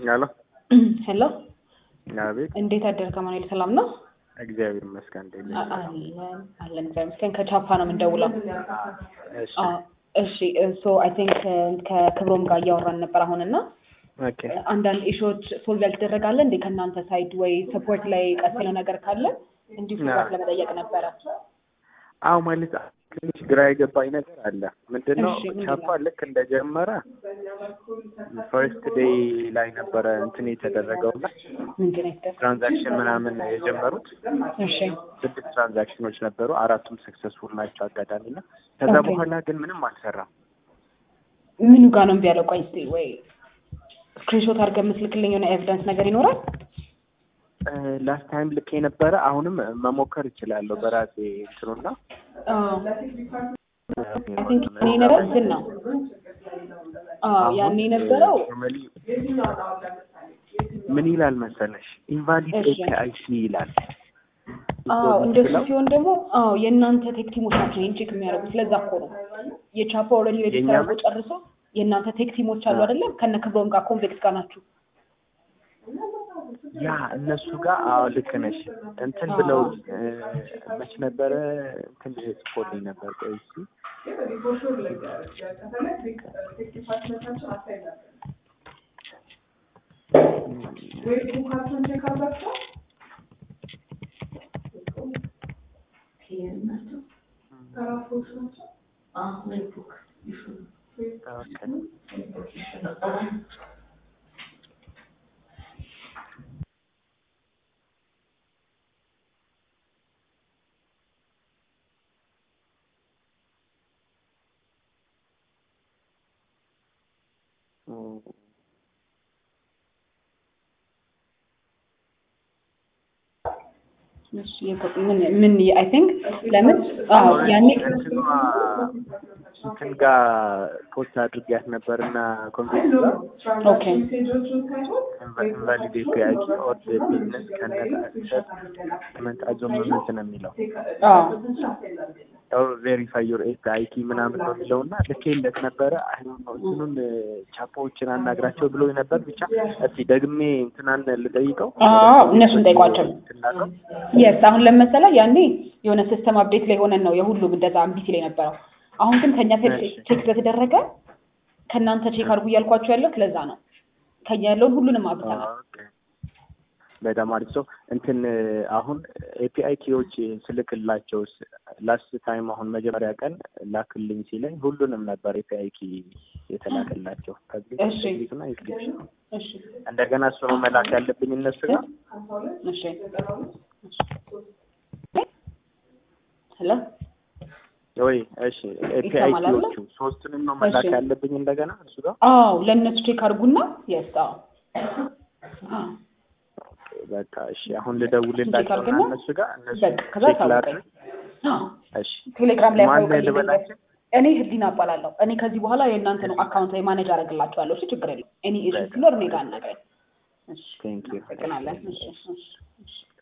ሄሎ ሄሎ አቤት። እንዴት አደርክ አማኑኤል? ሰላም ነው? እግዚአብሔር ይመስገን። እንዴት ነሽ? አ- አለን አለን እግዚአብሔር ይመስገን። ከቻፓ ነው የምንደውለው። እሺ አ፣ እሺ ሶ አይ ቲንክ ከክብሮም ጋር እያወራን ነበር አሁን እና ኦኬ። አንዳንድ ኢሹዎች ሶልቭ ያልተደረጋለ እንዴ ከእናንተ ሳይድ ወይ ሰፖርት ላይ ቀስ ያለው ነገር ካለ እንዲሁ ፍቃድ ለመጠየቅ ነበረ። አዎ ማለት ትንሽ ግራ የገባኝ ነገር አለ። ምንድን ነው እሺ፣ ምንድን ነው? ቻፓ ልክ እንደጀመረ ፈርስት ዴይ ላይ ነበረ እንትን የተደረገው እና ምንድን ነው የተደረገው? ትራንዛክሽን ምናምን የጀመሩት እሺ ስድስት ትራንዛክሽኖች ነበሩ። አራቱም ሰክሰስፉል ናቸው አጋጣሚ እና ከዛ ኦኬ። በኋላ ግን ምንም አልሰራም። ምኑ ጋር ነው እምቢ ያለው? ቆይ እስኪ ወይ ስክሪንሾት አድርገህ የምትልክልኝ የሆነ ኤቪደንስ ነገር ይኖራል? ላስት ታይም ልክ የነበረ አሁንም መሞከር እችላለሁ በራሴ እንትኑና አይ ቲንክ ያኔ የነበረው እንትን ነው። አዎ ያኔ የነበረው ኖርማሊ ምን ይላል መሰለሽ ኢንቫሊድ እሺ። ኤፒአይሲ ይላል። አዎ እንደሱ ሲሆን ደግሞ አዎ የእናንተ ቴክ ቲሞች ናቸው ይህን ቼክ የሚያደርጉት። ስለዛ እኮ ነው የቻፓ ኦልሬዲ ሬጅስተር የእኛ አድርጎ ጨርሶ የእናንተ ቴክ ቲሞች አሉ አይደለም? ከነ ክብሮም ጋር ኮንቬክስ ጋር ናችሁ። ያ እነሱ ጋር አዎ ልክ ነሽ። እንትን ብለው እ፣ መች ነበረ እንትን ጽፎልኝ ነበር። ቆይ እስኪ ኦኬ። እም፣ እሺ የቆ- ምን ምን አይ ቲንክ ለምን አዎ ያኔ እንትኗ እንትን ጋር ፖስት አድርጊያት ነበር እና ኮንቬንስ ጋር ኦኬ ኢንቫሊድ ኤፒአይሲ ኦር ቢዝነስ ከነሰት መንት አዞመመንት ነው የሚለው አዎ ያው ቬሪፋይ ዮር ኤፒአይቲ ምናምን ነው የሚለው እና ልኬለት ነበረ። አይ ነው እንትኑን ቻፖዎችን አናግራቸው ብሎ ነበር። ብቻ እስቲ ደግሜ እንትናን ልጠይቀው። አዎ እነሱን ጠይቋቸው። ትናቀው የስ አሁን ለመሰለ ያኔ የሆነ ሲስተም አፕዴት ላይ ሆነን ነው የሁሉም እንደዛ እምቢ ሲል የነበረው። አሁን ግን ከኛ ቼክ እሺ። ቼክ ስለተደረገ ከእናንተ ቼክ አድርጉ እያልኳቸው ያለው ለዛ ነው። ከኛ ያለውን ሁሉንም አብተናል። ኦኬ። በጣም አሪፍ ሰው እንትን አሁን ኤፒአይ ኪዎች ስልክላቸው ላስት ታይም አሁን መጀመሪያ ቀን ላክልኝ ሲለኝ ሁሉንም ነበር ኤፒአይ ኪ የተላከላቸው እሺ። እና ኢንክሪፕሽን እሺ እንደገና እሱ ነው መላክ ያለብኝ እነሱ ጋር እሺ ሄሎ ወይ እሺ ኤፒአይ ይሰማል አይደለ? ኪዎቹ ሶስቱንም ነው መላክ እሺ። ያለብኝ እንደገና እሱ ጋር አዎ ለእነሱ ቼክ አድርጉና የስ አዎ አዎ በቃ እሺ አሁን ልደውልላቸው እና አድርግና እነሱ ጋር እነሱ በቃ ከዛ ቼክ ታውቀኝ። ላድርግ አዎ እሺ ቴሌግራም ላይ ማን አሳውቅልኝ ልበላቸው? እኔ ህሊና እባላለሁ። እኔ ከዚህ በኋላ የእናንተ ነው አካውንት ላይ ማኔጅ አደርግላችኋለሁ። እሺ ችግር የለም። እኔ ኢሹ ሲኖር እኔ ጋር አናግረኝ። እሺ ቴንክ ዩ አመሰግናለን። እሺ እሺ እሺ